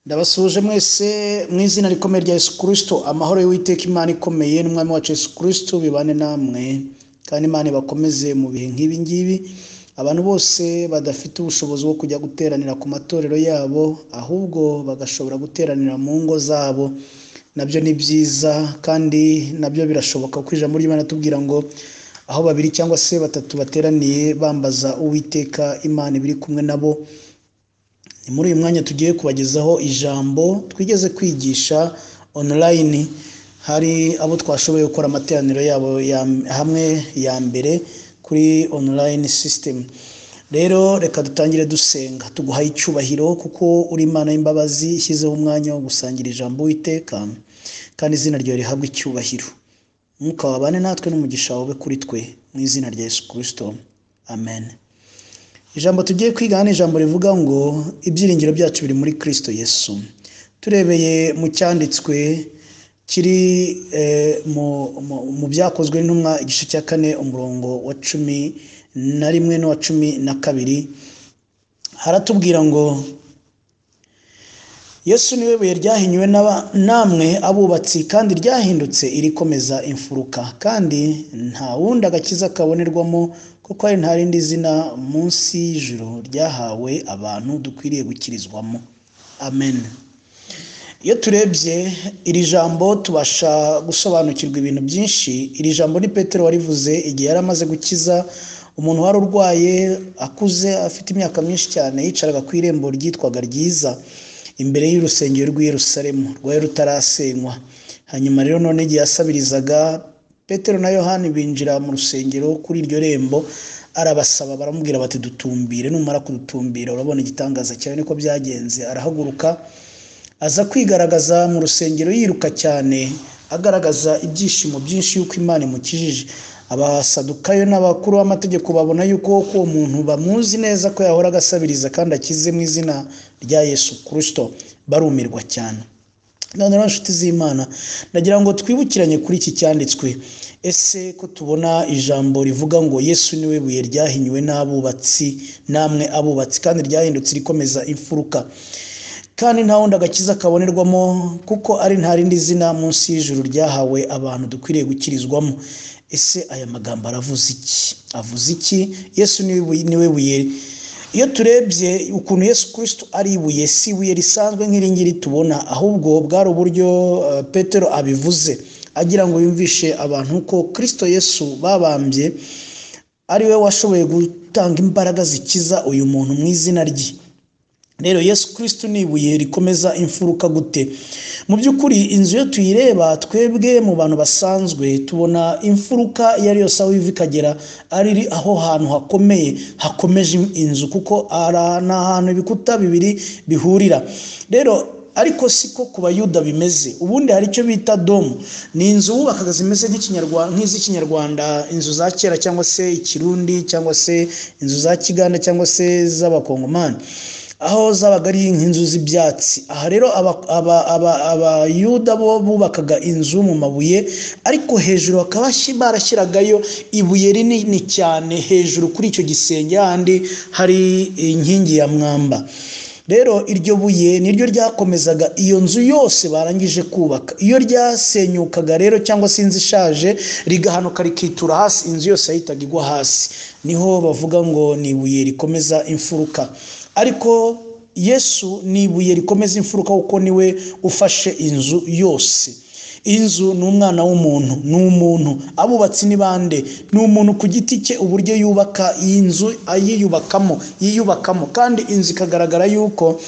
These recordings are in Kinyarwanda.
ndabasuhuje mwese mu izina rikomeye rya yesu kirisito amahoro y'uwiteka imana ikomeye n'umwami wacu yesu kirisito bibane namwe kandi imana ibakomeze mu bihe nk'ibi ngibi abantu bose badafite ubushobozi bwo kujya guteranira ku matorero yabo ahubwo bagashobora guteranira mu ngo zabo nabyo ni byiza kandi nabyo birashoboka ko ijambo ry'imana tubwira ngo aho babiri cyangwa se batatu bateraniye bambaza uwiteka imana ibiri kumwe nabo ni muri uyu mwanya tugiye kubagezaho ijambo twigeze kwigisha online hari abo twashoboye gukora amateraniro yabo hamwe ya mbere kuri online system rero reka dutangire dusenga tuguhaye icyubahiro kuko uri imana y'imbabazi ishyizeho umwanya wo gusangira ijambo witeka kandi izina ryawe rihabwa icyubahiro mwuka wabane natwe n'umugisha wawe kuri twe mu izina rya yesu kirisito amen ijambo tugiye kwiga ni ijambo rivuga ngo ibyiringiro byacu biri muri kirisito yesu turebeye mu cyanditswe kiri mu byakozwe n'intumwa igice cya kane umurongo wa cumi na rimwe n'uwa cumi na kabiri haratubwira ngo yesu niwe buye ryahinyuwe namwe abubatsi kandi ryahindutse irikomeza imfuruka kandi nta wundi agakiza kabonerwamo kuko hari nta rindi zina munsi y'ijoro ryahawe abantu dukwiriye gukirizwamo amen iyo turebye iri jambo tubasha gusobanukirwa ibintu byinshi iri jambo ni petero warivuze igihe yari amaze gukiza umuntu wari urwaye akuze afite imyaka myinshi cyane yicaraga ku irembo ryitwaga ryiza imbere y'urusengero rw'i Yerusalemu rwari rutarasenywa hanyuma rero none igihe yasabirizaga petero na yohani binjira mu rusengero kuri iryo rembo arabasaba baramubwira bati dutumbire numara kudutumbira urabona igitangaza cyawe niko byagenze arahaguruka aza kwigaragaza mu rusengero yiruka cyane agaragaza ibyishimo byinshi y'uko imana imukijije abasadukayo n'abakuru b'amategeko babona yuko uwo muntu bamuzi neza ko yahora agasabiriza kandi akize mu izina rya yesu kirisito barumirwa cyane noneho inshuti z'imana nagira ngo twibukiranye kuri iki cyanditswe ese ko tubona ijambo rivuga ngo yesu niwe buye ryahinyuwe n'abubatsi namwe abubatsi kandi ryahindutse rikomeza imfuruka kandi nta wundi agakiza kabonerwamo kuko ari nta rindi zina munsi y'ijuru ryahawe abantu dukwiriye gukirizwamo ese aya magambo aravuze iki avuze iki yesu niwe buye iyo turebye ukuntu yesu kirisito ari ibuye si ibuye risanzwe nk'iringiri tubona ahubwo bwari uburyo petero abivuze agira ngo yumvishe abantu ko kirisito yesu babambye ari we washoboye gutanga imbaraga zikiza uyu muntu mu izina rye rero yesu kirisito ni ibuye rikomeza imfuruka gute mu by'ukuri inzu iyo tuyireba twebwe mu bantu basanzwe tubona imfuruka iyo ari yose aho iva ikagera ari aho hantu hakomeye hakomeje inzu kuko ni ahantu ibikuta bibiri bihurira rero ariko siko ku bayuda bimeze ubundi hari icyo bita domu ni inzu wubakaga zimeze nk'iz'ikinyarwanda inzu za kera cyangwa se ikirundi cyangwa se inzu za kiganda cyangwa se z'abakongomani aho zabaga ari nk'inzu z'ibyatsi aha rero abayuda bo bubakaga inzu mu mabuye ariko hejuru bakaba barashyiragayo ibuye rinini cyane hejuru kuri icyo gisenge handi hari inkingi ya mwamba rero iryo buye niryo ryakomezaga iyo nzu yose barangije kubaka iyo ryasenyukaga rero cyangwa se inzu ishaje rigahanuka rikitura hasi inzu yose yahitaga igwa hasi niho bavuga ngo ni ibuye rikomeza imfuruka ariko yesu ni ibuye rikomeza imfuruka kuko niwe ufashe inzu yose inzu ni umwana w'umuntu ni umuntu abubatsi ni bande ni umuntu ku giti cye uburyo yubaka iyi nzu ayiyubakamo yiyubakamo kandi inzu ikagaragara yuko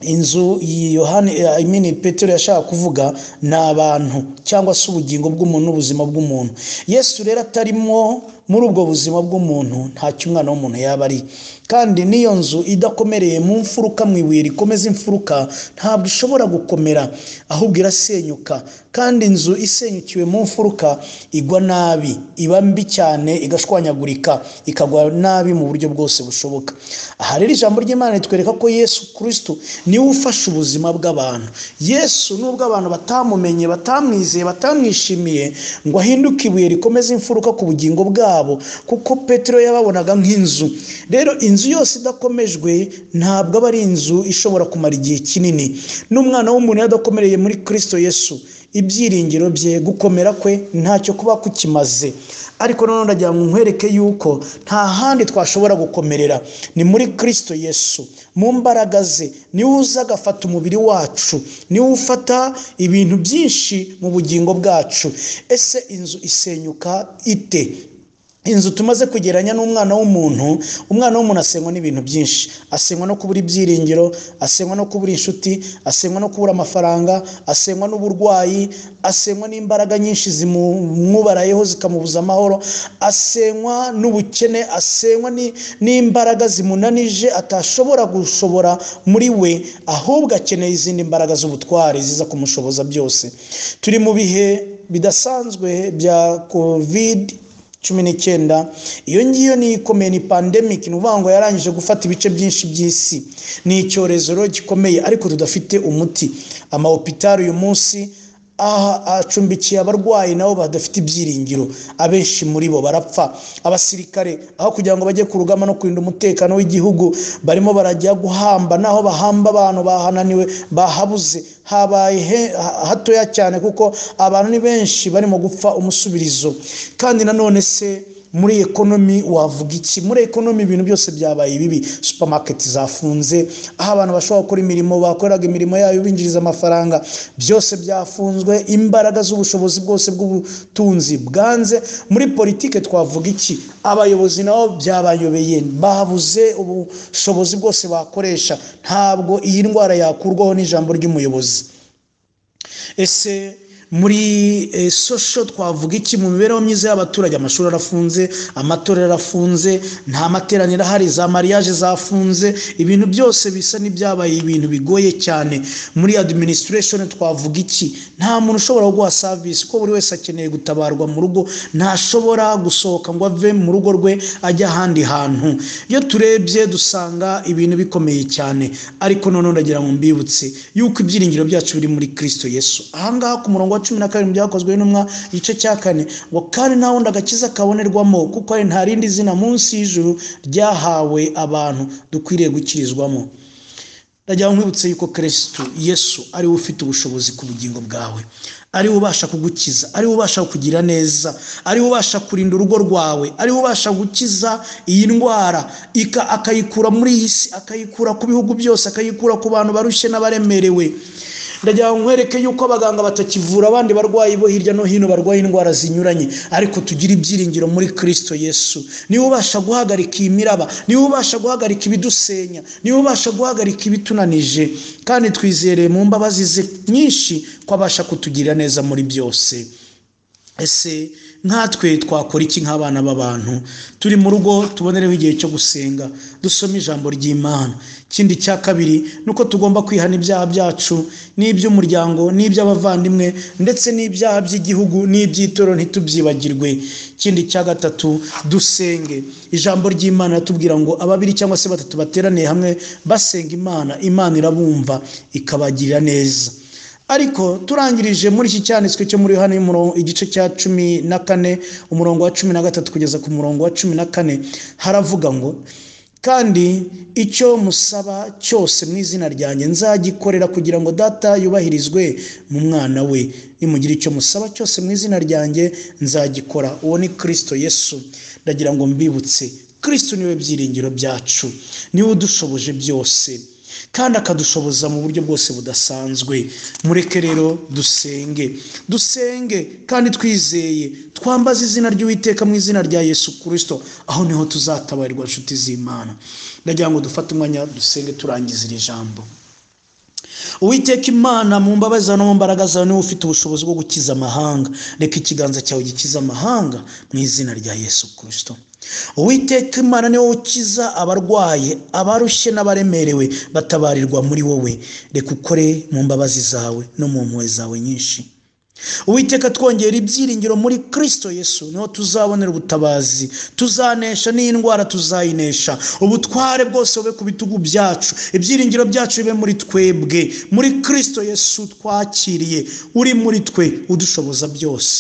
inzu yohani petero yashaka kuvuga ni abantu cyangwa se ubugingo bw'umuntu n'ubuzima bw'umuntu yesu rero atarimo muri ubwo buzima bw'umuntu ntacyo umwana w'umuntu yaba ari kandi n'iyo nzu idakomereye mu mfuruka mu ibuye rikomeza imfuruka ntabwo ishobora gukomera ahubwo irasenyuka kandi inzu isenyukiwe mu mfuruka igwa nabi iba mbi cyane igashwanyagurika ikagwa nabi mu buryo bwose bushoboka aha rero ijambo ry'imana ritwereka ko yesu kirisito niwe ufashe ubuzima bw'abantu yesu nubwo abantu batamumenye batamwizeye batamwishimiye ngo ahinduke ibuye rikomeza imfuruka ku bugingo bwabo kabo kuko petero yababonaga nk'inzu rero inzu yose idakomejwe ntabwo aba ari inzu ishobora kumara igihe kinini n'umwana w'umuntu yadakomereye muri kirisito yesu ibyiringiro bye gukomera kwe ntacyo kuba kukimaze ariko nanone ndagira ngo nkwereke yuko nta handi twashobora gukomerera ni muri kirisito yesu mu mbaraga ze niwe uza agafata umubiri wacu niwe ufata ibintu byinshi mu bugingo bwacu ese inzu isenyuka ite inzu tumaze kugeranya n'umwana w'umuntu umwana w'umuntu asengwa n'ibintu byinshi asengwa no kubura ibyiringiro asengwa no kubura inshuti asengwa no kubura amafaranga asengwa n'uburwayi asengwa n'imbaraga nyinshi zimumwubarayeho zikamubuza amahoro asengwa n'ubukene asengwa ni- n'imbaraga zimunanije atashobora gushobora muri we ahubwo akeneye izindi mbaraga z'ubutware ziza kumushoboza byose turi mu bihe bidasanzwe bya covid cumi n'icyenda iyo ngiyo ni ikomeye ni pandemic ni ukuvuga ngo yarangije gufata ibice byinshi by'isi ni icyorezo rero gikomeye ariko tudafite umuti amahopitari uyu munsi aha acumbikiye abarwayi nabo badafite ibyiringiro abenshi muri bo barapfa abasirikare aho kugira ngo bajye ku rugamba no kurinda umutekano w'igihugu barimo barajya guhamba naho bahamba abantu bahananiwe bahabuze habaye he- ha- hatoya cyane kuko abantu ni benshi barimo gupfa umusubirizo kandi nanone se muri ekonomi wavuga iki muri ekonomi ibintu byose byabaye bibi supamaketi zafunze aho abantu bashobora gukora imirimo bakoreraga imirimo yayo binjiriza amafaranga byose byafunzwe imbaraga z'ubushobozi bwose bw'ubutunzi bwanze muri politike twavuga iki abayobozi nabo byabayobeye babuze ubushobozi bwose bakoresha ntabwo iyi ndwara yakurwaho n'ijambo ry'umuyobozi ese muri eh, sosho twavuga iki mu mibereho myiza y'abaturage amashuri arafunze amatora yarafunze nta materaniro ahari za mariage zafunze ibintu byose bisa n'ibyabaye ibintu bigoye cyane muri administration twavuga iki nta muntu ushobora guha service ko buri wese akeneye gutabarwa mu rugo ntashobora gusohoka ngo ave mu rugo rwe ajya ahandi hantu iyo turebye dusanga ibintu bikomeye cyane ariko noneho ndagira ngo mbibutse yuko ibyiringiro byacu biri muri kristo yesu ahangaha ku murongo wa cumi na karindwi byakozwe n'intumwa igice cya kane ngo kandi nta wundi agakiza kabonerwamo kuko ari nta rindi zina munsi y'ijuru ryahawe abantu dukwiriye gukirizwamo ndagira ngo nkwibutse yuko kirisitu yesu ariwe ufite ubushobozi ku bugingo bwawe ariwe ubasha kugukiza ariwe ubasha kukugira neza ariwe ubasha kurinda urugo rwawe ariwe ubasha gukiza iyi ndwara ika- akayikura muri iyi si akayikura ku bihugu byose akayikura ku bantu barushye n'abaremerewe ndagira ngo nkwereke yuko abaganga batakivura abandi barwayi bo hirya no hino barwaye indwara zinyuranye ariko tugire ibyiringiro muri kirisito yesu niwe ubasha guhagarika iyi miraba niwe ubasha guhagarika ibidusenya niwe ubasha guhagarika ibitunanije kandi twizereye mu mbabazi ze nyinshi ko abasha kutugirira neza muri byose ese nkatwe twakora iki nk'abana b'abantu turi mu rugo tubonereho igihe cyo gusenga dusome ijambo ry'imana ikindi cya kabiri ni uko tugomba kwihana ibyaha byacu n'iby'umuryango n'iby'abavandimwe ndetse n'ibyaha by'igihugu n'iby'itorero ntitubyibagirwe ikindi cya gatatu dusenge ijambo ry'imana ratubwira ngo ababiri cyangwa se batatu bateraniye hamwe basenga imana imana irabumva ikabagirira neza ariko turangirije muri iki cyanditswe cyo muri hano igice cya cumi na kane umurongo wa cumi na gatatu kugeza ku murongo wa cumi na kane haravuga ngo kandi icyo musaba cyose mu izina ryanjye nzagikorera kugira ngo data yubahirizwe mu mwana we nimugira icyo musaba cyose mu izina ryanjye nzagikora uwo ni kirisito yesu ndagira ngo mbibutse kirisito niwe byiringiro byacu niwe udushoboje byose kandi akadushoboza mu buryo bwose budasanzwe mureke rero dusenge dusenge kandi twizeye twambaze izina ry'uwiteka mu izina rya yesu kirisito aho niho tuzatabarirwa inshuti z'imana ndagira ngo dufate umwanya dusenge turangize iri jambo uwiteka imana mu mbabazi zawe no mu mbaraga zawe niwe ufite ubushobozi bwo gukiza amahanga reka ikiganza cyawe gikiza amahanga mu izina rya yesu kirisito uwiteka imana niwe ukiza abarwaye abarushye n'abaremerewe batabarirwa muri wowe reka ukore mu mbabazi zawe no mu mpuhwe zawe nyinshi uwiteka twongera ibyiringiro muri kirisito yesu niho tuzabonera ubutabazi tuzanesha n'indwara tuzayinesha ubutware bwose bube ku bitugu byacu ibyiringiro byacu bibe muri twebwe muri kirisito yesu twakiriye uri muri twe udushoboza byose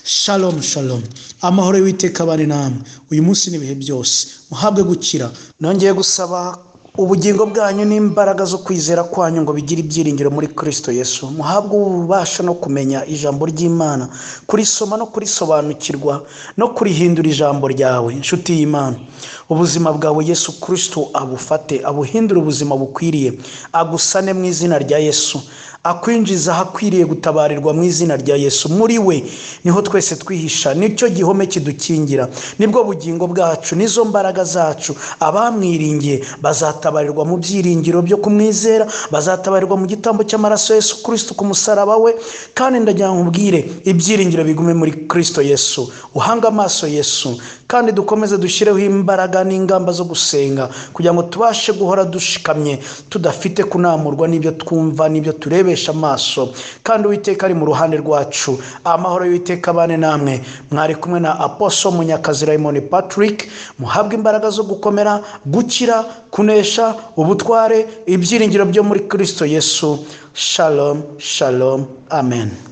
shalom shalom amahoro y'uwiteka abane namwe uyu munsi n'ibihe byose muhabwe gukira nongeye gusaba ubugingo bwanyu n'imbaraga zo kwizera kwanyu ngo bigire ibyiringiro muri kirisito yesu muhabwe ububasha no kumenya ijambo ry'imana kurisoma no kurisobanukirwa no kurihindura ijambo ryawe inshuti y'imana ubuzima bwawe yesu kirisito abufate abuhindure ubuzima bukwiriye agusane mu izina rya yesu akwinjiza ahakwiriye gutabarirwa mu izina rya yesu muri we niho twese twihisha nicyo gihome kidukingira nibwo bugingo bwacu nizo mbaraga zacu abamwiringiye bazatabarirwa mu byiringiro byo kumwizera bazatabarirwa mu gitambo cy'amaraso yesu kirisito ku musaraba we kandi ndagira ngo ubwire ibyiringiro bigume muri kirisito yesu uhanga amaso yesu kandi dukomeze dushyireho imbaraga n'ingamba zo gusenga kugira ngo tubashe guhora dushikamye tudafite kunamurwa n'ibyo twumva n'ibyo turebe amaso kandi uwiteka ari mu ruhande rwacu amahoro y'uwiteka abane namwe mwari kumwe na aposo munyakazi raymond patrick muhabwa imbaraga zo gukomera gukira kunesha ubutware ibyiringiro byo muri kirisito yesu shalom shalom amen